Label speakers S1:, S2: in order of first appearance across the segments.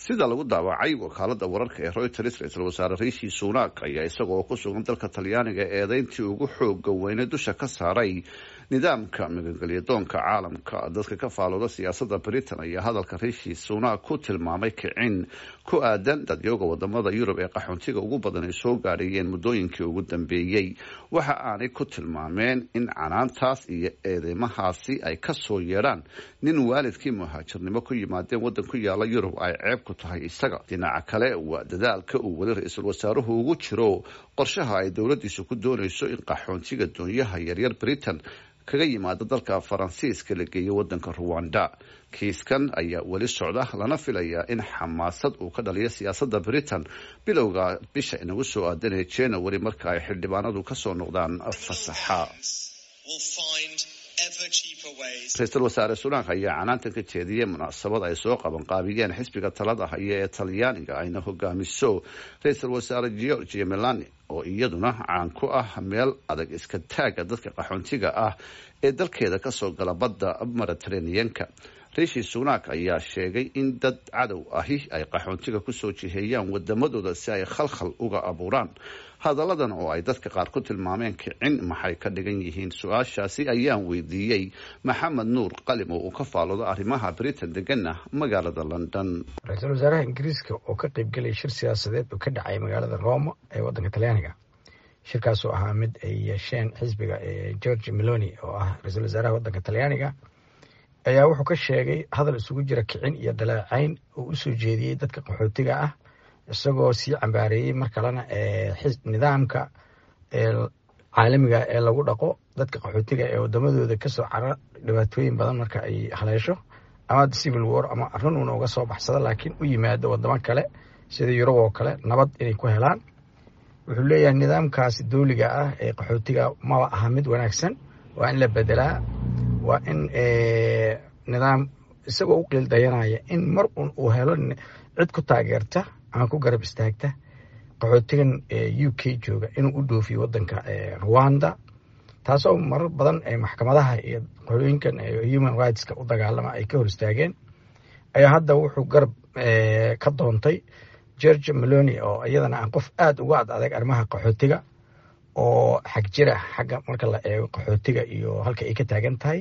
S1: sida lagu daawacay wakaalada wararka ee reuters ra-iisul wasaare riishi sunak ayaa isagoo ku sugan dalka talyaaniga eedeyntii ugu xooga weyne dusha ka saaray nidaamka magangelyadoonka caalamka dadka ka faalooda siyaasada britain ayaa hadalka riishi sunak ku tilmaamay kicin ku aadan dadyooga wadamada yurub ee qaxoontiga ugu badan ay soo gaadhayeen muddooyinkii ugu dambeeyey waxa aanay ku tilmaameen in canaantaas iyo eedeymahaasi ay kasoo yeedhaan nin waalidkii muhaajirnimo ku yimaadeen waddan ku yaala yurub ay ceeb ku tahay isaga dhinaca kale waa dadaalka uu weli ra-iisul wasaaruhu ugu jiro qorshaha ay dowladiisu ku doonayso in qaxoontiga doonyaha yaryar britain kaga yimaado dalka faransiiska la geeyo wadanka ruwanda kiiskan ayaa weli socda lana filayaa in xamaasad uu ka dhaliyo siyaasada britain bilowga bisha inagu soo aadanaya january marka ay xildhibaanadu kasoo noqdaan fasaxa ra-iisul wasaare sunak ayaa canaantan ka jeediyey munaasabad ay soo qabanqaabiyeen xisbiga talada haya ee talyaaniga ayna hogaamiso ra-iisul wasaare georgia melani oo iyaduna caan ku ah meel adag iska taaga dadka qaxoontiga ah ee dalkeeda kasoo gala badda mediterraneanka riishi sunak ayaa sheegay in dad cadow ahi ay qaxoontiga kusoo jiheeyaan wadamadooda si ay khalkhal uga abuuraan hadalladan oo ay dadka qaar ku tilmaameen kicin maxay ka dhigan yihiin su-aashaasi ayaan weydiiyey maxamed nuur qalim oo uu ka faaloodo arrimaha britain degana magaalada london
S2: ra-iisul wasaaraha ingiriiska oo ka qeybgelaya shir siyaasadeed oo ka dhacay magaalada roma ee waddanka talyaaniga shirkaasoo ahaa mid ay yeesheen xisbiga george meloni oo ah ra-iisul wasaaraha waddanka talyaaniga ayaa wuxuu ka sheegay hadal isugu jira kicin iyo dalaacayn oo usoo jeediyey dadka qaxootiga ah isagoo sii cambaareeyey mar kalena nidaamka caalamiga ee lagu dhaqo dadka qaxootiga ee wadamadooda kasoo cara dhibaatooyin badan marka ay haleesho ama civil war ama arrin uuna uga soo baxsado laakiin u yimaado wadamo kale sida yurub oo kale nabad inay ku helaan wuxuu leeyahay nidaamkaasi dowliga ah ee qaxootiga maba aha mid wanaagsan waa in la bedelaa waa in nidaam isagoo u qiildayanaya in mar un uu helo cid ku taageerta ama ku garab istaagta qaxootigan u k jooga inuu u dhoofiyo wadanka rwanda taasoo marar badan maxkamadaha iyo qolooyinkan human rightska u dagaalama ay ka hor istaageen ayaa hadda wuxuu garab ka doontay george meloni oo iyadana aan qof aada uga ad adag arrimaha qaxootiga oo xag jira xagga marka la eego qaxootiga iyo halka ay ka taagan tahay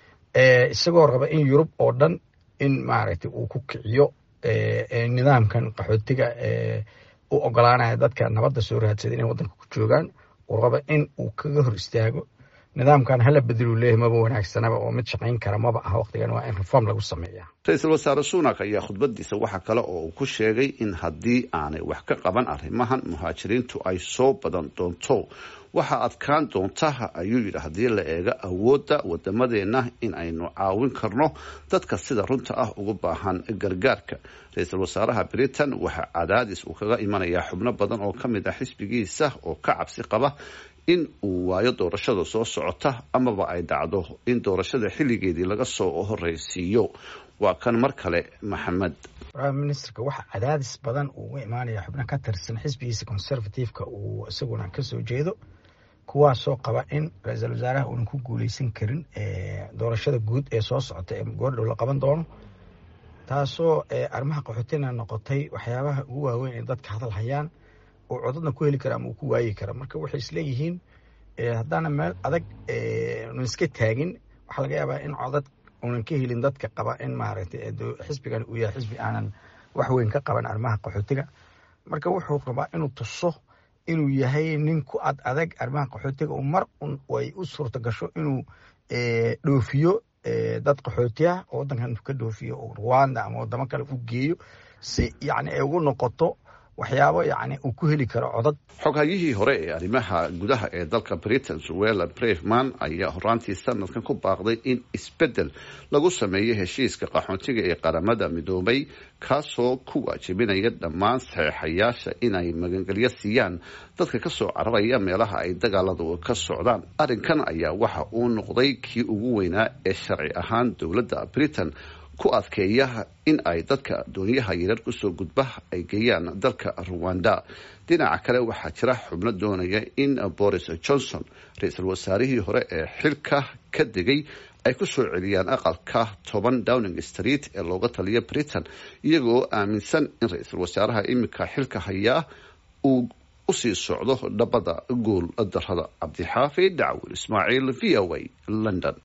S2: isagoo raba in yurub oo dhan in maaragtay uu ku kiciyo nidaamkan qaxootiga u ogolaanaya dadka nabadda soo raadsada inay waddanka ku joogaan uu raba in uu kaga hor istaago nidaamkan hala bedelu leeyahy maba wanaagsanaba oo mid shaqayn kara maba aha waqtigan waa in reform lagu sameeya
S1: ra-iisul wasaare sunak ayaa khudbadiisa waxaa kale oo uu ku sheegay in haddii aanay wax ka qaban arrimahan muhaajiriintu ay soo badan doonto waxaa adkaan doonta ayuu yidhi haddii la eego awoodda wadamadeenna in aynu caawin karno dadka sida runta ah ugu baahan gargaarka ra-iisul wasaaraha britain waxaa cadaadis uu kaga imanayaa xubno badan oo ka mid ah xisbigiisa oo ka cabsi qaba in uu waayo doorashada soo socota amaba ay dhacdo in doorashada xilligeedii laga soo horeysiiyo waa kan mar kale maxamed
S2: prime ministerka waxaa cadaadis badan uu uga imaanaya xubno ka tirsan xisbigiisa conservativeka uu isaguna kasoo jeedo kuwaasoo qaba in ra-iisul wasaaraha uunan ku guuleysan karin doorashada guud ee soo socota ee goordhow la qaban doono taasoo arrimaha qaxootina noqotay waxyaabaha ugu waaweyn ee dadka hadal hayaan oo codadna ku heli kara ama uu ku waayi kara marka waxay isleeyihiin haddaana meel adag unan iska taagin waxaa laga yaabaa in codad unan ka helin dadka qaba in maaragtay xisbigan uu yahay xisbi aanan wax weyn ka qaban arrimaha qaxootiga marka wuxuu rabaa inuu tuso inuu yahay nin ku ad adag arrimaha qaxootiga u mar un ay u suurta gasho inuu dhoofiyo dad qaxooti ah oo waddankan ka dhoofiyo oo rwanda ama wadamo kale u geeyo si yacni ay ugu noqoto waxyaabo yacni uu ku heli karo codad
S1: xoghayihii hore ee arrimaha gudaha ee dalka britain suwela breveman ayaa horaantii sanadkan ku baaqday in isbeddel lagu sameeyo heshiiska qaxoontiga ee qaramada midoobay kaasoo ku waajibinaya dhammaan saxeexayaasha inay magangelyo siiyaan dadka kasoo cararaya meelaha ay dagaaladu ka socdaan arrinkan ayaa waxa uu noqday kii ugu weynaa ee sharci ahaan dowladda britain ku adkeeya in ay dadka dooniyaha yarar kusoo gudba ay geeyaan dalka ruwanda dhinaca kale waxaa jira xubno doonaya in boris johnson ra-iisul wasaarihii hore ee xilka ka degay ay ku soo celiyaan aqalka toban downing street ee looga taliyo britain iyagoo aaminsan in ra-iisul wasaaraha iminka xilka hayaa uu usii socdo dhabada guul darada cabdixaafid dacwil ismaaciil v o a london